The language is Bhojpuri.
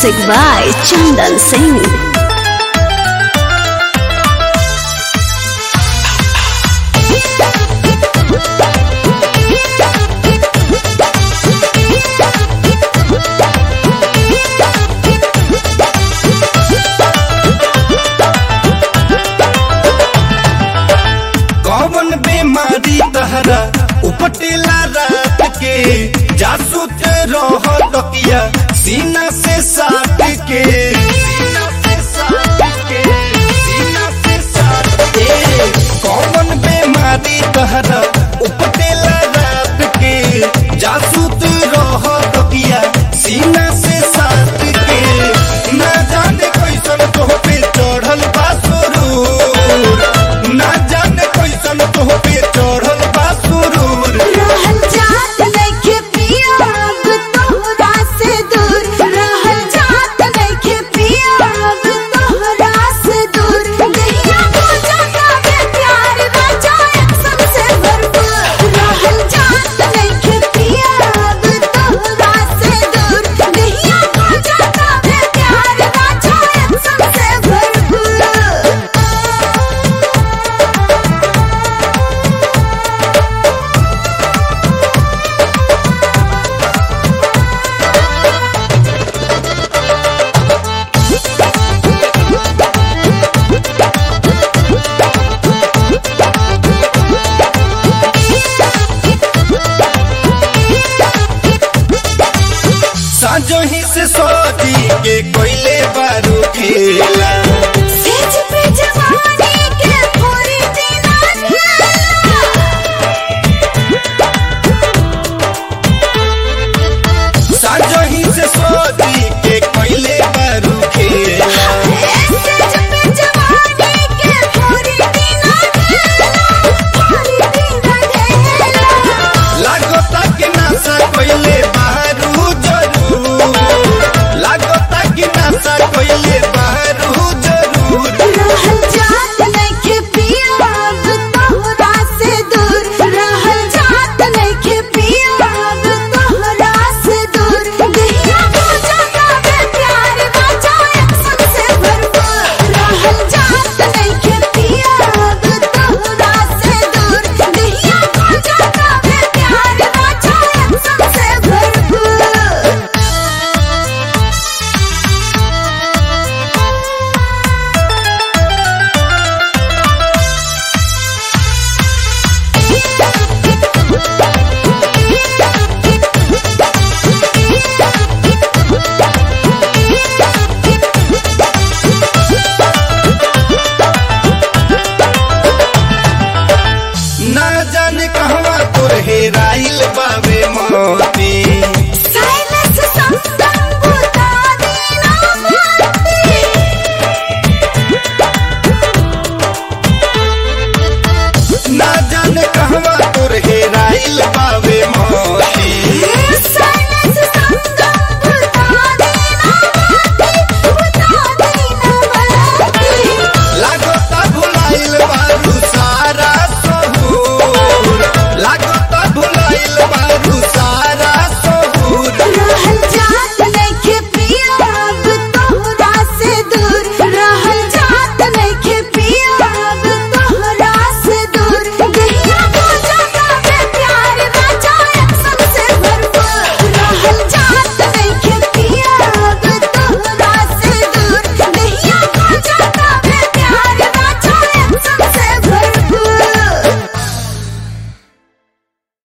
Music by Chandan Singh. कौन बीमारी तहरा उपटेला रात के जासूत रह तकिया सीना से साट के सीना से साट के सीना से साट के कौन बीमारी तहरा उपटेला रात के जासूत रह तकिया सीना से साट के ना जाने कैसन तोह पे चढ़ल बा सुरूर ना जाने कैसन तोह पे चढ़ल बा सुरूर रहल जात नइखे पिया अब तोहरा से दूर रहल जात नइखे पिया अब तोहरा से दूर दहिया हो जाता बे प्यार राजा एक्शन से भरपूर रहल जात नइखे पिया अब तोहरा से दूर दहिया हो जाता बे प्यार राजा एक्शन से भरपूर साजो ही से सोची के कोयले बारू खेला सेज पे जवानी के पूरी दीना साजो ही से सोची के कोयले बारू खेला सेज पे जवानी के पूरी दीना पूरी दीना ढेला लागोता के नासा कोयले बारू जरूर लागोता के नासा कोयले बारू जरूर रहल जात नइखे पिया अब तोहरा से दूर रहल जात नइखे पिया अब तोहरा से दूर दहिया हो जाता बे प्यार राजा एक्शन से भरपूर रहल जात नइखे पिया अब तोहरा से दूर दहिया हो जाता बे प्यार राजा एक्शन से भरपूर ना जाने कहवा तोर हेराइल बावे मोती साइलेंस संगम बुता दीना माती ना जाने कहवा तोर हेराइल बावे